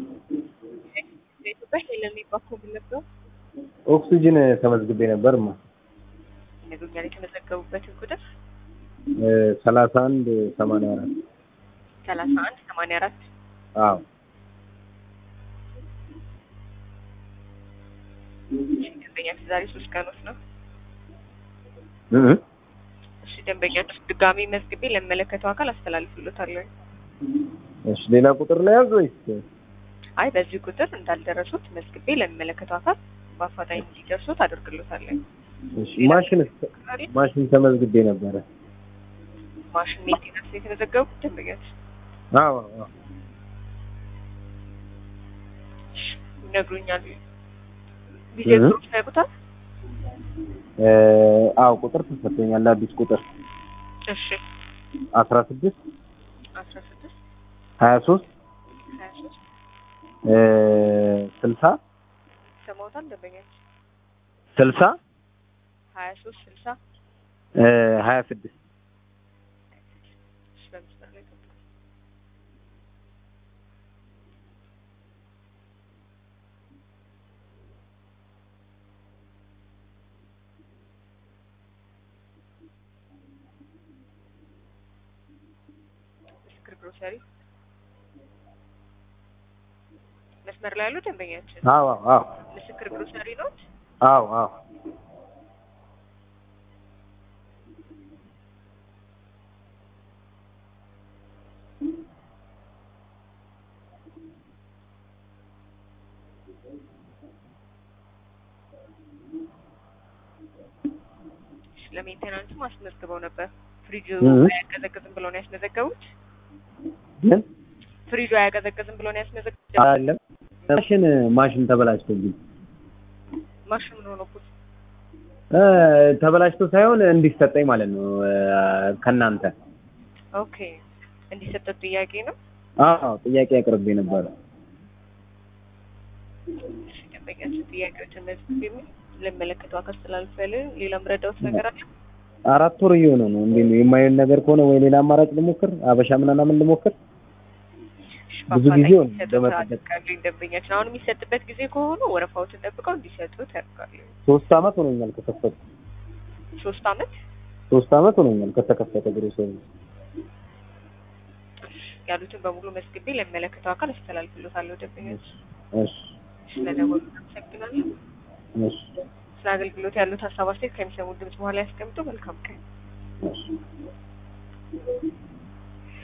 በኢትዮጵያ ሄለን የሚባል ነበር ኦክሲጅን ተመዝግቤ ነበር ማ ይነግሩኛል። የተመዘገቡበትን ቁጥር ሰላሳ አንድ ሰማንያ አራት ሰላሳ አንድ ሰማንያ አራት አዎ ደንበኛችሁ ዛሬ ሶስት ቀኖች ነው። እ እሺ ደንበኛችሁ ድጋሚ መዝግቤ ለሚመለከተው አካል አስተላልፍሎታለሁ። እሺ ሌላ ቁጥር ላይ ያዝ ወይስ አይ በዚህ ቁጥር እንዳልደረሱት መዝግቤ ለሚመለከተው አካል በአፋጣኝ እንዲደርሱት አደርግሎታለሁ። እሺ ማሽን ማሽን ተመዝግቤ ነበረ ማሽን ሜንቴናንስ የተመዘገቡት ደንበኛችሁ አዎ አዎ ይነግሩኛል። ጊዜ ግሩፕ ያውቁታል? እ አዎ ቁጥር ተሰጥቶኛል አዲስ ቁጥር እሺ አስራ ስድስት አስራ ስድስት ሀያ ሶስት ሀያ ሶስት እ ስልሳ ሰማውታል ደንበኛችሁ ስልሳ ሀያ ሶስት ስልሳ እ ሀያ ስድስት እሺ በምስጢር ላይ ገባ ምስክር ግሮሰሪ መስመር ላይ ያሉ ደንበኛችን አዎ አዎ ምስክር ግሮሰሪ ኖት አዎ አዎ ለሜንቴናንስም አስመዝግበው ነበር። ፍሪጁ እ አያቀዘቅዝም ብለው ነው ያስመዘገቡት። ግን ፍሪጁ አያቀዘቅዝም ብለው ነው ያስመዘገቡት። አይደለም ማሽን ማሽን ተበላሽቶብኝ ማሽኑ ምን ሆኖበት? እ ተበላሽቶ ሳይሆን እንዲሰጠኝ ማለት ነው እ ከእናንተ ኦኬ እንዲሰጠት ጥያቄ ነው። አዎ ጥያቄ አቅርቤ ነበረ እሺ ደንበኛችን ጥያቄዎችን መዝግብ የሚል ለሚመለከተው አካል ስላልፈልን ሌላ ምረዳውት ነገር አለ? አራት ወር እየሆነ ነው እንዴ ነው የማይሆን ነገር ከሆነ ወይ ሌላ አማራጭ ልሞክር አበሻ ምናምን ልሞክር እሺ፣ ብዙ በአፋጣኝ ጊዜ ሆነ እንዲሰጡት በመጠበቅ። አደርጋለሁ። ደንበኛችን አሁን የሚሰጥበት ጊዜ ከሆኑ ወረፋዎትን ጠብቀው እንዲሰጡት ያደርጋሉ። ሶስት አመት ሆኖኛል ከከፈቱ ሶስት አመት ሶስት አመት ሆኖኛል ከተከፈተ ግሮሰሪ ያሉትን በሙሉ መዝግቤ ለሚመለከተው አካል አስተላልፍሎታለሁ። ደንበኞች እሺ ስለደወሉ አመሰግናለሁ። እሺ ስለ አገልግሎት ያሉት ሀሳብ አስተያየት ከሚሰሙ ድምጽ በኋላ ያስቀምጡ። መልካም ቀን። እሺ